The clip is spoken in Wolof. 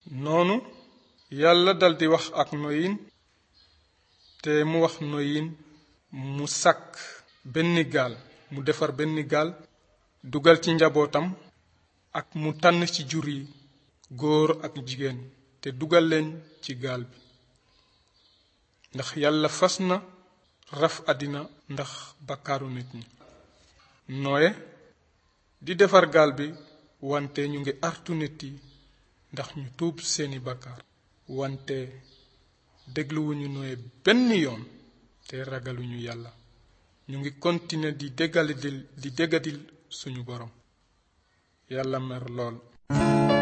noonu yàlla daldi wax ak noyin te mu wax noyin mu sàkk benn gaal mu defar benn gaal dugal ci njabootam ak mu tànn ci jur yi góor ak jigéen te dugal leen ci gaal bi ndax yàlla fas na raf àddina ndax bakkaaru nit ñi nooye di defar gaal bi wante ñu ngi artu nit yi ndax ñu tuub seeni bakkaar wante dégluwuñu nooye benn yoon te ragaluñu yàlla ñu ngi continuer di déggadil di déggadil suñu borom yàlla mer lool